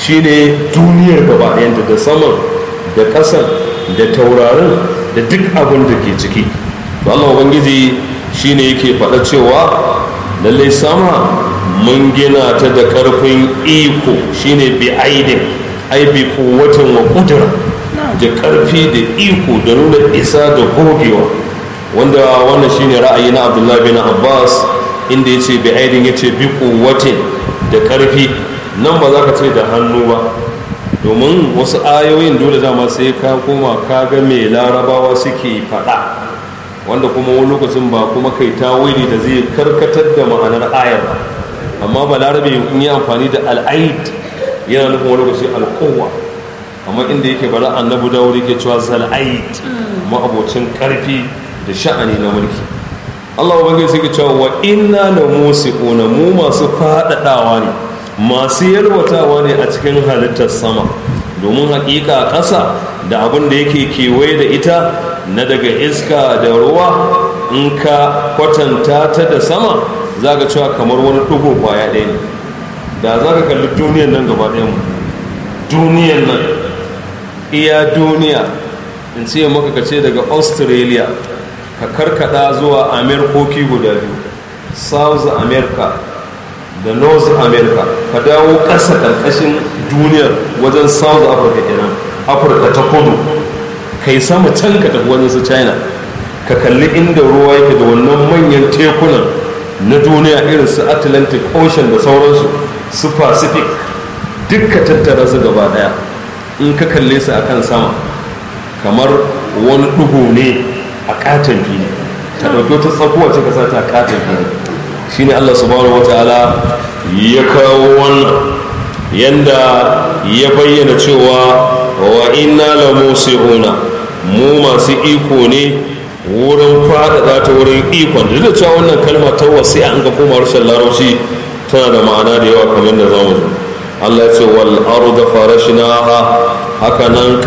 shine duniyar gaba ɗayanta da saman da ƙasan da taurarin da duk abin da ke ciki to Allah ubangiji shine yake faɗa cewa lallai sama mun gina ta da ƙarfin iko shine bi aidin ai bi kuwatin wa kudura da ƙarfi da iko da nuna isa da gogewa wanda wannan shine ra'ayi na abdullahi bin abbas inda ya ce bi aidin ya ce bi kuwatin da ƙarfi nan ba za ka ce da hannu ba domin wasu ayoyin dole dama sai ka koma ka ga mai larabawa suke faɗa wanda kuma wani lokacin ba kuma kai tawili da zai karkatar da ma'anar ayar ba amma ba larabe in yi amfani da al'aid yana nufin wani lokaci alkowa amma inda yake bara annabu dawud yake cewa zal'aid ma'abocin karfi da sha'ani na mulki Allah ubangiji suke cewa wa inna la musiquna mu masu fadadawa ne masu yalwatawa ne a cikin halittar sama domin hakika ƙasa da abin da yake kewaye da ita na daga iska da ruwa in ka kwatanta ta da sama za ka cewa kamar wani ɗigo kwaya ɗaya ne da za ka kalli duniyan nan gaba ɗayan mu duniyan nan iya duniya in ce maka ka ce daga australia ka karkada zuwa amerikoki guda biyu south america da north america ka dawo ƙasa ƙarƙashin duniyar wajen south africa kenan afirka ta kudu kai sama can ka tafi wajen su china ka kalli inda ruwa yake da wannan manyan tekunan na duniya irin su atlantic ocean da sauransu su pacific dukka tattara su gaba daya in ka kalle su akan sama kamar wani ɗugu ne a katon fili ta ɗauki wata tsakuwa ce ka sa ta katon fili shine allah subhanahu wa ta'ala ya kawo wannan yanda ya bayyana cewa wa inna la musi'una mu masu iko ne wurin faɗaɗa ta wurin ikon duk da cewa wannan kalma ta wasi an ga koma harshen larabci tana da ma'ana da yawa kamar da zamu zo Allah ya ce wal arda farashnaha haka nan